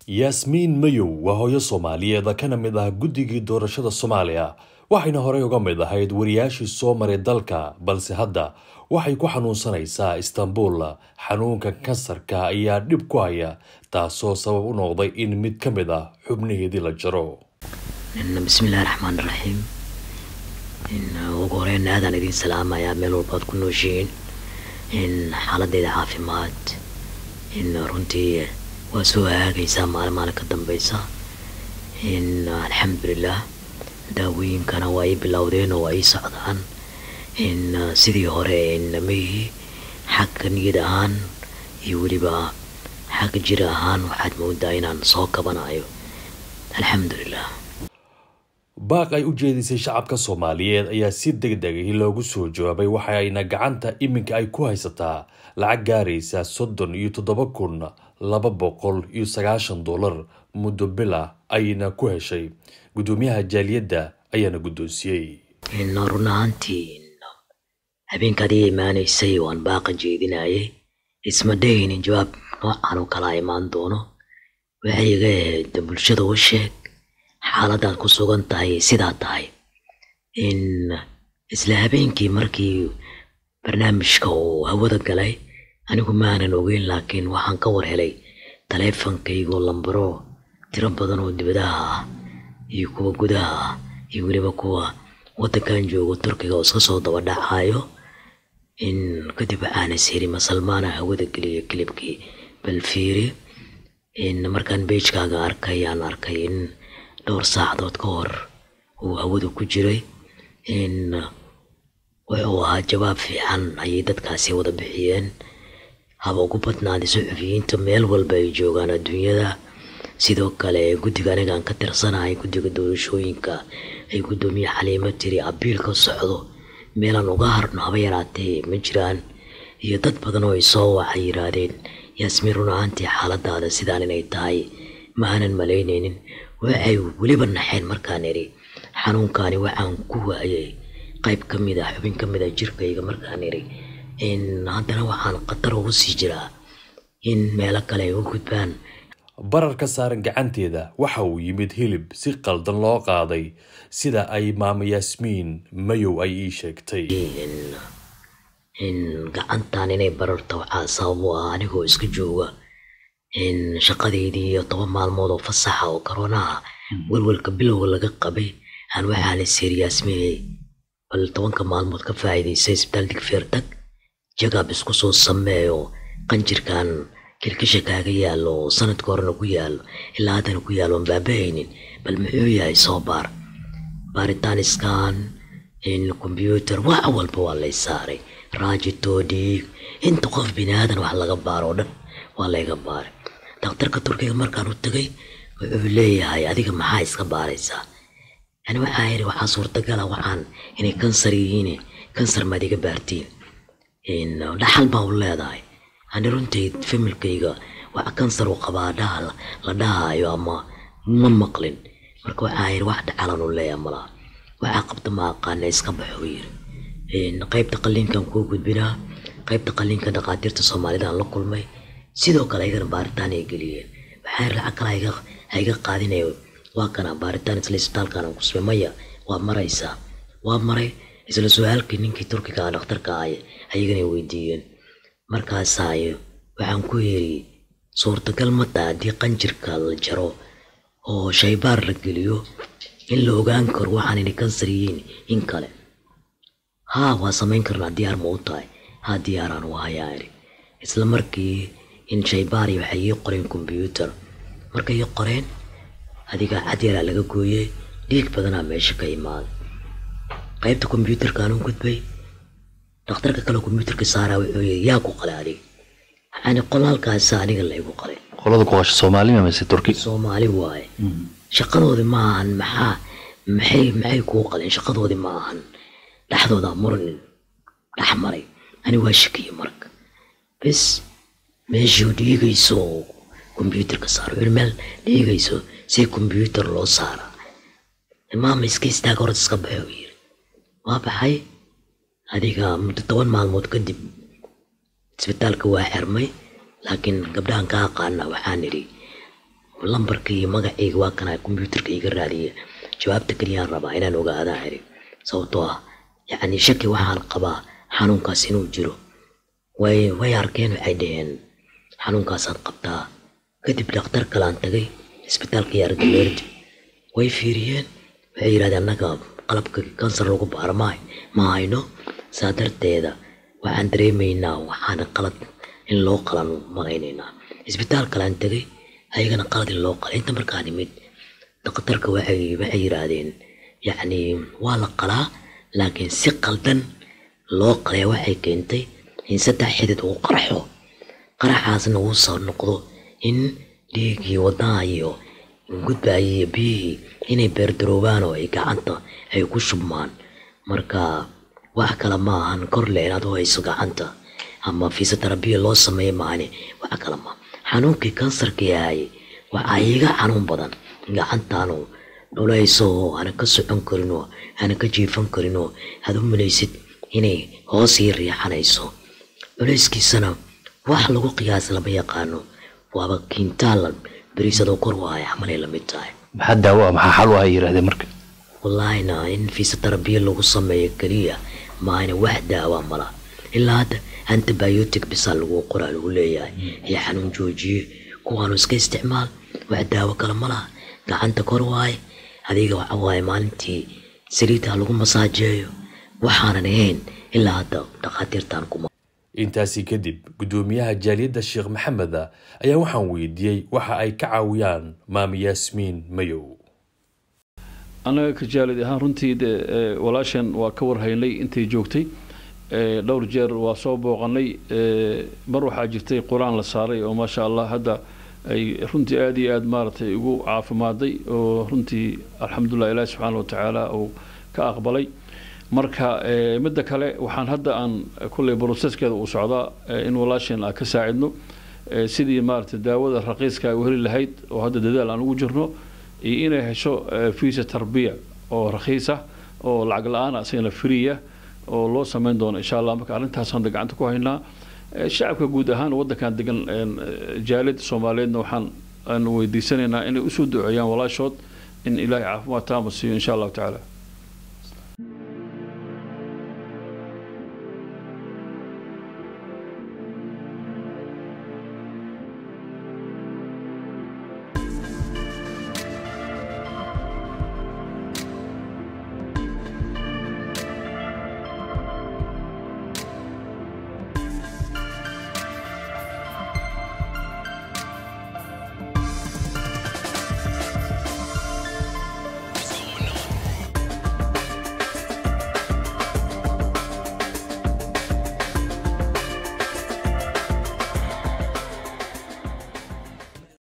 yaasmiin mayow waa hooyo soomaaliyeed kana mid ah guddigii doorashada soomaaliya waxayna horey uga mid ahayd wariyaashii soo maray dalka balse hadda waxay ku xanuunsanaysaa istanbul xanuunka kansarka ayaa dhib ku haya taasoo sabab u noqday in mid ka mid ah xubnaheedii la jaro bismillahi raxmaan raxiim ugu horeyn aadaan idiin salaamayaa meel walbaad ku nooshihiin xaaladeyda caafimaad runtii waa soo hagaagaysaa maalin maalin ka dambeysa alxamdulilah daawooyinkana waa ii bilowdeen oo waa ii socdaan sidii hore namayihi xagga niyad ahaan iyo weliba xagga jir ahaan waxaad moodaa inaan soo kabanayo alxamdulilah baaq ay u jeedisay shacabka soomaaliyeed ayaa si deg degay loogu soo jawaabay waxa ayna gacanta iminka ay ku haysataa lacag gaaraysa soddon iyo toddoba kun laba boqol iyo sagaashan dollar muddo bil ah ayna ku heshay guddoomiyaha jaaliyadda ayaana guddoonsiyey run ahaantii habeenkaad ii imaanaysay waan baaqa jeedinayay isma dhaynin jawaab noocan oo kala imaan doono waxay iga ahayd bulshada u sheeg xaaladaad ku sugan tahay sidaa tahay in isla habeenkii markii barnaamijka uu hawada galay anigu maanan ogeyn laakiin waxaan ka war helay taleefankaygoo lambaro tiro badan oo dibadaha ah iyo kuwa gudaha ah iyo weliba kuwa waddankan joogo turkiga oo iska soo daba dhacayo in kadib waxaan is hiri masalmaana hawada geliya kilibkii balfiiri in markaan beijkaaga arkay aan arkay in dhowr saacadood ka hor uu hawadu ku jiray in wuxuu ahaa jawaab fiican ayay dadkaasi wada bixiyeen haba ugu badnaaday suxufiyiinta meel walba ay joogaan adduunyada sidoo kale guddiga anigaan ka tirsanahay guddiga doorashooyinka ay guddoomiye xaliimo tiri abiil ka socdo meelaan uga harno haba yaraatee ma jiraan iyo dad badan oo ay soo waxay yidhaahdeen yaasmiin run ahaantii xaaladaada sidaan inay tahay ma aanan malaynaynin waxay weliba naxeen markaan idhi xanuunkaani waxaan ku waayay qayb ka mid ah xubin ka mid a jirkayga markaan idhi in haddana waxaan khatar ugu sii jiraa in meelo kale ay u gudbaan bararka saaran gacanteeda waxa uu yimid hilib si qaldan loo qaaday sida ay maama yaasmiin mayow ay ii sheegtay in gacantan inay bararto waxaa sabab u ah anigoo iska jooga in shaqadeydii iyo toban maalmood oo fasaxa oo koronaha welwelka bilowga laga qabay aan waxaa la seeri yaasmiinay bal tobanka maalmood ka faa'iidaysay isbitaal digfeer tag jagaab isku soo sameeyo qanjirkan kilkisha kaaga yaallo oo sanadka horena ku yaallo ilaa haddana ku yaallo aan baabahaynin bal muxuu yahay soo baar baaritaan iskaan in kombyuutar wax walba waa lay saaray raajitoo dhiig inta qof bini aadan wax laga baaro oo dhan waa layga baaray daktarka turkiga markaan u tagay wuxuu leeyahay adiga maxaa iska baaraysaa yani waxaa yidhi waxaa suurtagala waxaan inay kansar yihiin kansar maad iga baartiin dhaxal baa u leedahay ani runtii familkayga waxa kansar u qabaa dhaha la dhahaayo ama ma maqlin marka waxaa yidhi wax dhacalan u leeyahay malaha waxaa qabta ma aqaana iska baxo yiri qaybta qalliinkan kuu gudbinaa qaybta qalliinka dhaqaatiirta soomaalida aan la kulmay sidoo kale ayagana baaritaan ay geliyeen waxaa lacag kale hayga qaadinayo waa kana baaritaan isla isbitaalkan aan ku sumay maya waa maraysaa waa maray isla su-aalkii ninkii turkiga ah dhakhtarka ah ayagana weydiiyeen markaasaayo waxaan ku yidhi suurtagal ma taha haddii qanjirka la jaro oo shaybaar la geliyo in la ogaan karo waxaan inay kansar yihiin in kale haa waa samayn karnaa diyaar ma u tahay haa diyaaraan u hayaa idhi isla markii in shaybaari waxay ii qoreen kombyuutar markay ii qoreen adiga cad yaraa laga gooyey dhiig badanaa meesha ka imaaday qaybta kombyuutarkaan u gudbay dhakhtarka kale kombyuutarka saaraa wuxuu yidhi yaa ku qalay adiga yani qolaalkaasa aniga laygu qalay qolada ku qasha soomaalima mise turki soomaali waaye shaqadoodi ma ahan maxaa maxay maxay kuu qaleen shaqadoodi ma ahan dhexdooda muran dhex maray ani waa shakiye marka bes meeshii dhiigayso oo kombyuutarka saara wuxuu meel dhiigayso si kombyuutar loo saaraa maama iska istaaga horta iska baxo yiri waa baxay adiga muddo toban maalmood kadib isbitaalka waa xirmay laakiin gabdhahan ka aqaana waxaan idhi lambarka iyo magacayga waa kana kombyuutarka iga raadiya jawaabta keliyaan rabaa inaan ogaadaan iri sababtoo ah yacni shaki waxaan qabaa xanuunkaas inuu jiro way way arkeen waxay dhaheen xanuunkaasaan qabtaa kadib dhakhtar kalaan tagay isbitaalka yaargaleerdi way fiiriyeen waxay yidhahdeen annaga qalabka kansar lagu baaro ma ma hayno saa darteeda waxaan dareemaynaa waxaana qalad in loo qalan malaynaynaa isbitaal kalaan tegay ayagana qalad in loo qalay inta markaan imid dhakhtarka waxay waxay yidhaahdeen yacni waa la qalaa laakiin si qaldan loo qalaya waxay keentay in saddex xidid uu qarxo qaraxaasna uu soo noqdo in dhiiggii wadnaha iyo gudbaaya iyo biyihii inay beerdaroobaan oo ay gacanta ay ku shubmaan marka wax kale ma ahan korle inaad u hayso gacanta ama fiisoterabiya loo sameeya maane wax kale ma xanuunkii kansarka yahay waxaa iiga xanuun badan gacantaanu dhulayso oo aana ka socon karin oo aana ka jiifan karin oo aad u malaysid inay hoos ii riixanayso culayskiisana wax lagu qiyaas lama yaqaano waaba kiintaal beriisadoo kor waaya camalay la mid tahay maxaa daawo ah maxaa xal u ah yidhahdeen marka wallaahina in fiisoterabiya lagu sameeyo keliya maana wax daawa mala ilaa hadda antibiotic bisaa lagu qoraa lagu leeyahay iyo xanuun joojiye kuwaanu iska isticmaal wax daawo kale ma laha gacanta kor waaye adiga waxa waaye maalintii saliidda lagu masaajeeyo waxaanan ahayn ilaa hadda dhakhaatiirtaan kuma intaasi kadib guddoomiyaha jaaliyadda sheekh maxamed ayaa waxaan weydiiyey waxa ay ka caawiyaan maami yaasmiin mayow annaga ka jaalid ahaan runtii de walaashan waa ka warhaynay intay joogtay dhowr jeer waa soo booqanay mar waxaa jirtay qur-aan la saaray oo maasha allah hadda ay runtii aada iyo aada maaragtay ugu caafimaaday oo runtii alxamdulilah ilaahi subxaana watacaala uu ka aqbalay marka midda kale waxaan hadda aan kulley broseskeeda uu socdaa in walaashan aan ka saacidno sidii maaragtay daawada raqiiska ay u heli lahayd oo hadda dadaal aan ugu jirno iyo inay hesho fiisa tarbiya oo rakiis ah oo lacag la-aan asagana friya oo loo sameyn doono insha allah marka arrintaas hadda gacanta ku haynaa shacabka guud ahaan waddankan degan jaaliyadda soomaaliyeedna waxaan aan weydiisanaynaa inay usoo duceeyaan walaashood in ilaahay caafimaad taama siiyo insha allahu tacaala